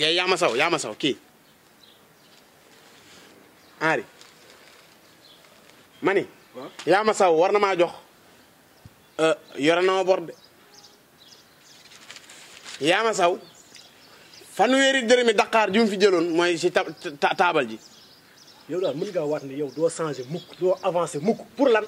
kii yaa ma saw yaa ma saw kii Henri ma ni waaw. yaa ma saw war na maa jox euh, yore na ma bor de yaa ma saw fanweeri dërëmi Dakar ju mu fi jëloon mooy si ta ta- taabal ji yow daal mën ngaa waat ne yow doo changé mukk doo avancé mukk pour lan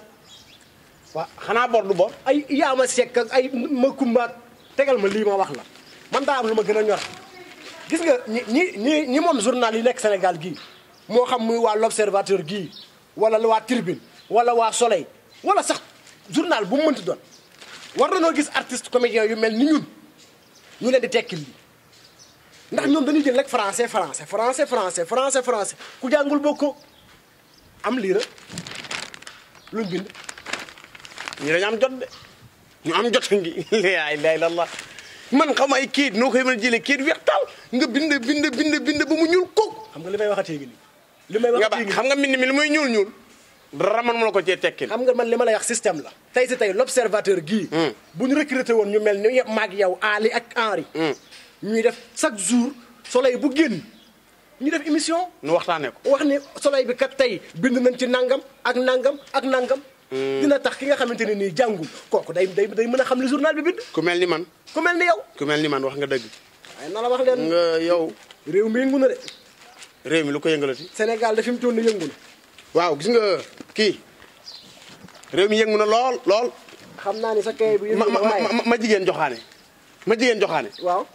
waa xanaa bor du bor ay yaama sekk ak ay ma kumbaak tegal ma lii ma wax la man daa am lu ma gën a ñor gis nga ñi ñi ñi ñi moom journal yi nekk Sénégal gii moo xam muy waa l'observateur gii wala waa Tribune wala waa Soleil wala sax journal bu mu mënti doon war na noo gis artiste comédien yu mel ni ñun ñu leen di tekkil lii ndax ñoom dañuy jël rek français français français français français français ku jàngul bokkoo am lii rek luñ bind ñu dañu am jot de ñu am jot ngi laa ilaaha illallaah man xam ay kayit noo koy mën a jëlee kayit weex taal nga bind bind bind bind ba mu ñuul kook xam nga li may waxatee gi nii li may nga ba waxatee gi nii xam nga mbind mi li muy ñuul ñuul dara man mu la ko cee tekkil xam nga man li ma lay wax système la tey si tey l'observateur gii bu ñu recruté woon ñu mel ni maag yow Ali ak Henri ñuy def chaque jour soleil bu génn ñu def émission nu waxtaanee ko wax ni soleil bi kat tey bind nañ ci nangam ak nangam ak nangam dina tax ki nga xamante ne nii jàngul kooku day day day mën a xam li journal bi bind ku mel ni man ku mel ni yow ku mel ni man wax nga dëgg waaye na la wax leen nga yow réew mi yëngu na de réew mi lu ko yëngalati Sénégal da fi mu toll nii yëngu na waaw gis nga kii réew mi yëngu na lool lool xam naa ni sa kay bu ma yëngu ma na waaye ma ma jigéen joxaane ma jigéen joxaane waaw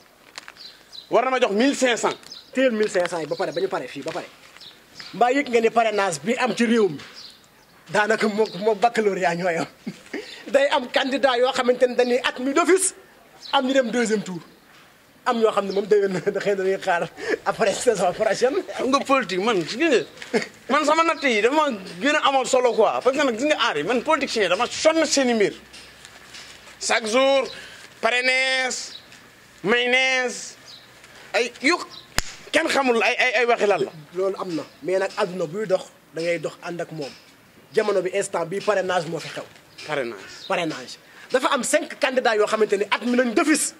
war na ma jox 1500 téel 1500 yi ba pare ba ñu pare fii ba pare mbaa yëg nga ni parrainage bi am ci réew mi daanaka moo moo baccalauréat ñooy am day am candidat yoo xamante ne dañuy at mi d'office am ñu dem deuxième tour am ñoo xam ne moom déwén na xëy na dañuy xaar après saison prochaine xam nga politique man gis nga man sama natt yi dama gën a amal solo quoi parce que nag gis nga aar yi man politicien yi dama sonn seen i mbir chaque jour parrainage mayonnaise ay yu kenn xamul ay ay ay waxi lan la. loolu am na mais nag àdduna buy dox da ngay dox ànd ak moom jamono bi instant bi parrainage moo fi xew parrainage. parrainage dafa am cinq candidats yoo xamante ni at mi nañ d'office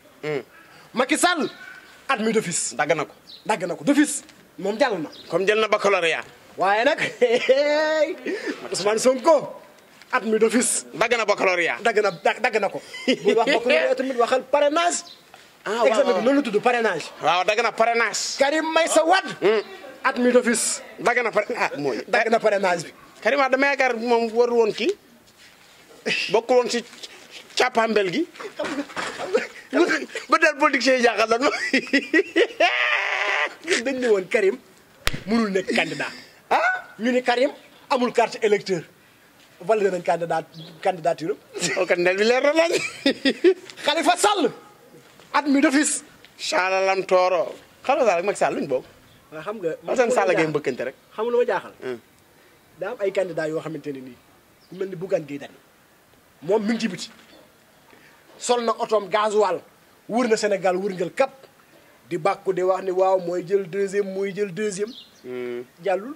Macky Sall at mi d'office dagg na ko dagg na ko d'office moom jàll na comme jël na baccalauréat waaye nag Ousmane Sonko at mi d'office dagg na baccalauréat. dagg na da- dagg na ko buy wax bokk na tamit waxal parrainage ah waaw examen bi waaw noonu la tudd parrainage waaw dagg na parrainage. Karim Meïssa Wade at mi d'office dagg na pare ah mooy. dagg na parrainage bi Karim Wade dama yaakaar moom warul woon kii bokkul woon si càppambel gi. ba daal politicien yi jaaxal la dañ ne woon Karim mënul nekk candidat ah. ñu ni Karim amul carte électeur validé nañ candidat candidature am ok ndel bi leer na lañ. Khalifa Sall at mi d'office Saalalam Tooro. xam nga daal ak Macky Sall luñ bokk. waaw xam nga Assane Sall ngay mbëkkante rek. xam nga lu ma jaaxal daa am ay candidats yoo xamante ne nii ku mel ni Bougane Gueye Dany moom mi ngi ci biti sol na otoom gasoil wër na Sénégal wërngal kap di bàkku di wax ni waaw mooy jël deuxième mooy jël deuxième jàllul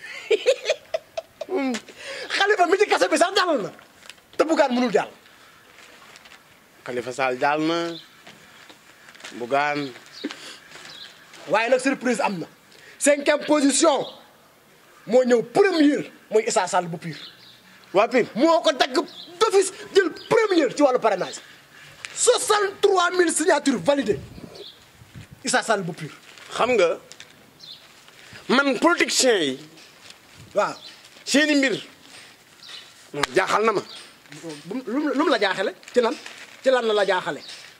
Khalifa mi ci kase bi sax jàll na te Bougane mënul jàll Khalifa Sall jàll na Bougane waaye nag surprise am na cinquième position moo ñëw première mooy Issa Sall bu Pire waa Pire. moo ko dagg d'office jël première ci wàllu parrainage 63 000 signatures validées Issa Sall bu Pire xam nga man politicien yi waaw seeni mbir non jaaxal na ma. bu lu mu lu mu la jaaxale ci lan ci lan la la jaaxale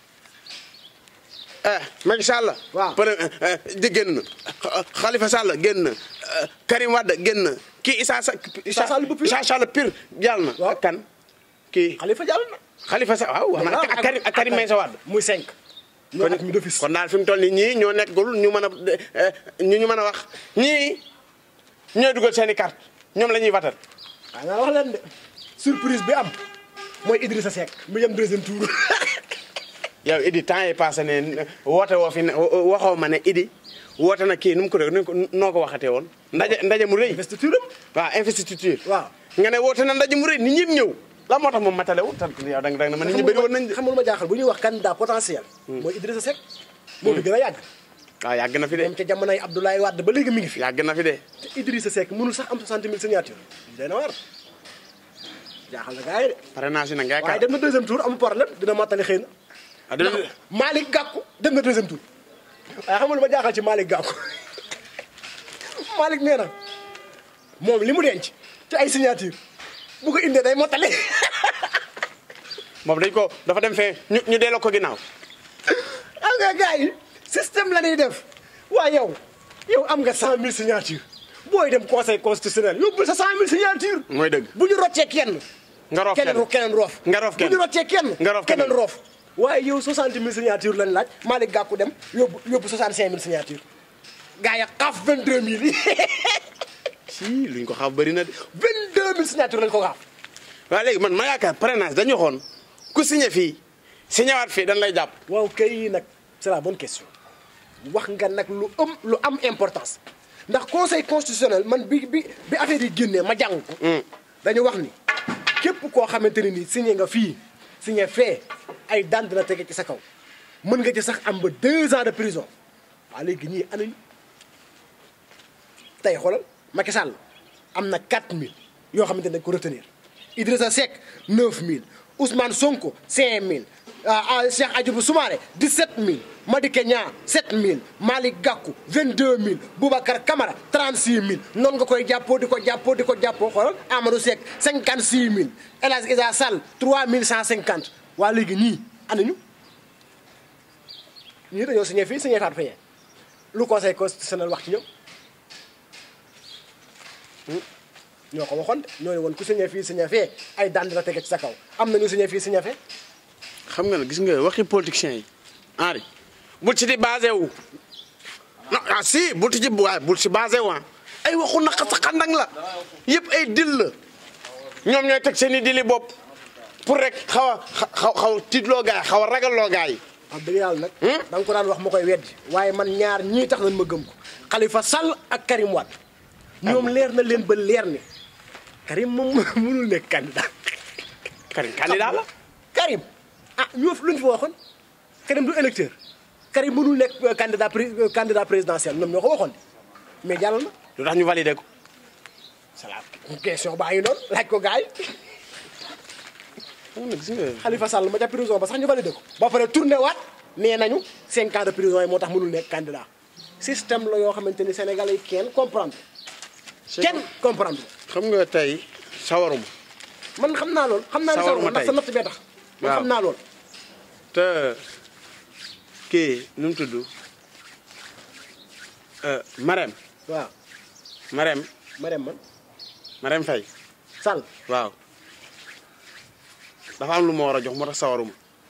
eh Macky Sall. Waaw. pare di génn na Khalifa Sall génn na Karim Wade génn na kii Issa Sa Issa Sall bu Pire. Issa Sall Pire jàll na. Waaw. ak kan kii Khalifa jàll na Khalifa Sall waaw wax na ak Karim ak Karim Meïssa Wade. muy 5 ñoo at mi d'office kon daal fi mu toll nii ñii ñoo nekkul ñu mën a ñu ñu mën a wax ñii ñooy dugal seen i carte ñoom la ñuy watal. waaw naa wax leen de surprise bi am mooy Idrissa Seck mu yem deuxième tour yow Idi temps yi passé ne woote woo fi ne waxoo ma ne Idi woote na kii nu mu ko def nu ko noo ko waxatee woon ndaje ndaje mu rëy. investiture am waaw investiture. waaw nga ne woote na ndaje mu rëy nit ñëpp ñëw. la moo tax moom matale wu te yow da nga da nga ma nit ñi bëri woon nañ de. xam nga lu ma jaaxal bu ñuy wax candidat potentiel mooy Idrissa Seck moo fi gën a yàgg waaw yàgg na fi de moom ca jamonoy Abdoulaye Wade ba léegi mi ngi fi yàgg na fi de te Idrissa Seck mënul sax am 60 000 signature day na war jaaxal na gars yi de parrainage yi nag nga waaye yaakaar dem na deuxième tour amul problème dina mottali xëy na ah dina ndax Malick Gakou dem na deuxième tour waaye xam nga lu ma jaaxal ci Malick Gakou Malick nee na moom li mu denc ci ay signature bu ko indee day mottali moom dañ ko dafa dem fee ñu ñu delloo ko ginnaaw xam nga gars yi système la ñuy def waaye yow yow am nga 100000 signature booy dem conseil constitutionnel yóbbul sa 100000 signature mooy dëgg bu ñu roccee kenn nga roof keneen kenn keneen roof Nga roof kenn. bu ñu roccee kenn Nga roof keneen keneen. roof waaye yow 60 000 signature lañ laaj Malick Gakou dem yóbbu yóbbu 65 000 signature gars yi xaaf 22 000 yi si luñ ko xam bëri na de 22 000 signature lañ ko xaaf waaw léegi man ma yaakaar parrainage dañu waxoon ku signé fii signé waat fii dañ lay jàpp waaw kay nag c'est la bonne question wax nga nag lu am lu am importance ndax conseil constitutionnel man bi bi bi affaire yi génnee ma jàng ko dañu wax ni képp koo xamante ne ni signé nga fii signé fee ay daan dina tege ci sa kaw mën nga ci sax am ba deux ans de prison waaw léegi ñii anañ tey xoolal Macky Sall am na 4000 yoo xamante ne dañ ko retenir Idrissa Seck 9000 Ousmane Sonko 5000 ah ah Cheikh Adjibou Soumaré 17000 Madické Niang 7000 Malick Gakou 22000 Boubacar Camara 36000 noonu nga koy jàppoo di ko jàppoo di ko jàppoo xoolal Amadou Seck 56000 El Hadj Issa Sall 3150 waa léegi ñii anañu ñii dañoo signé fii signé faat fayee lu conseil constitutionnel wax ci ñoom ñoo ko waxoon de ñoo ne woon ku signé fii signé fee ay daan dina tege ci sa kaw am na ñu signé fii signé fee xam nga ne gis nga waxi politiciens yi Henri bul ci di basé wu non ah si bul ci ji waaye bul ci basé wu ah ay waxu naqa sa xandang la yëpp ay dil la ñoom ñooy teg seen i dili bopp pour rek xaw a xaw xaw tiitloo gaay xaw a ragalloo gaay yi wax dëgg yàlla nag da nga ko daan wax ma koy weddi waaye man ñaar ñii tax nañ ma gëm ko Khalifa Sall ak Karim Wade ñoom leer na leen ba leer ni Karim moom mënul nekk candidat Karim candidat la Karim ah ñoo luñ fa waxoon Karim du électeur Karim mënul nekk euh, candidat pré- euh, candidat présidentiel ñoom ñoo ko waxoon de mais jàll na lu tax ñu validé ko c'est la question baa ngi noonu laaj ko gars yi xam nga gis nga Khalifa Sall ma ca prison ba sax ñu validé ko ba pare tourné waat nee nañu cinq ans de prison yi moo tax mënul nekk candidat système la yoo xamante ni Sénégalais yi kenn comprendre kenn comprendre xam nga tey sawaruma man xam naa lool xam naa ne Sawar sax ma ndax tey. sa natt bee tax man Waaw. xam naa lool te kii nu mu tudd Marème waaw Marème ma dem man Marème Faye Sall waaw dafa am lu ma war a jox moo tax sawaruma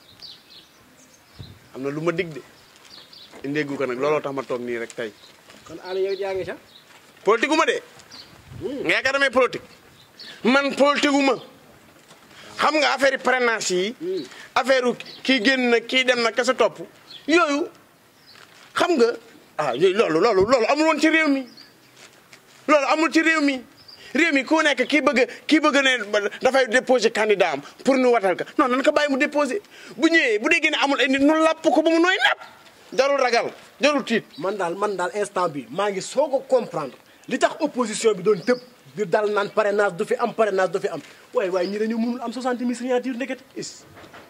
am na lu ma dig de indéegu ko nag looloo tax ma toog nii rek tey kon Aliou yow yaa ngi ca politique gu ma de nga yaakaar damay politique man politique gu ma xam nga affaire yi parrainage yi affaire u kii génn na kii dem na kese topp yooyu xam nga ah yooyu loolu loolu loolu amul woon ci réew mi loolu amul ci réew mi réew mi ku nekk kii bëgg kii bëgg ne dafay déposer candidat am pour nu watal ka non nan ko bàyyi mu déposer bu ñëwee bu déggee ne amul ay nit nu làpp ko ba mu nooy napp jarul ragal jarul tiit man daal man daal instant bi maa ngi soog a comprendre li tax opposition bi doon tëb di dal naan parrainage du fi am parrainage du fi am waaye waaye ñi dañu mënul am 60 000 signature ndekete is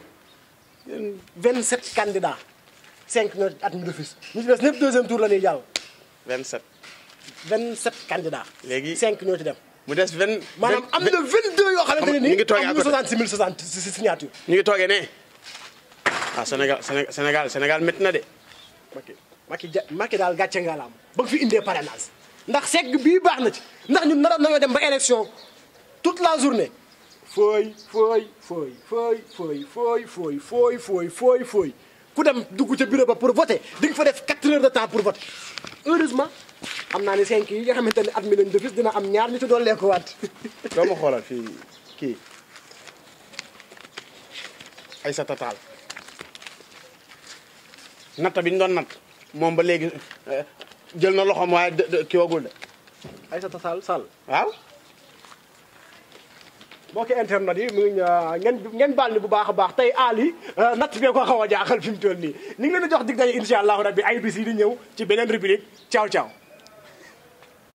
27 candidats 5 ñoo at mi d'office ñu ci des ñëpp deuxième tour la ñuy jàll 27 27 candidats Léegi- 5 ñoo ci dem mu des 20 maanaam am na 22 yoo xamante ne ñu nii ngi toogee à am na côté. 66 000 60 si- si- signature ñu ngi toogee ne ah Sénégal Sénégal Sénégal Sénégal métti na de Macky Macky ja Macky daal gàcce nga la am ba nga fi indee parrainage ndax segg bii baax na ci ndax ñun naroon nañoo dem ba élection toute la journée fooy fooy fooy fooy fooy fooy fooy fooy fooy fooy fooy ku dem dugg ca bureau ba pour voter di nga fa def 4 heures de temps pour voter heureusement xam naa ne 5 yi nga xamante ne at mi lañ defis dina am ñaar ñu ci doon lekk waat doo ma xoolal fii kii Aïssata Tall natta bi ñu doon natt moom ba léegi eh, jël na loxoom waaye de- de- kii wagul de Aïssata Tall Sall waaw mbokki internet yi mu ngi ngeen ngeen baal ni bu baax a baax tey Ali natt bee ko xaw a jaaxal fi mu toll nii ñu ngi leen di jox dig daje incha allahu rabbi ay bis yi di ñëw ci beneen rubrique ciao ciao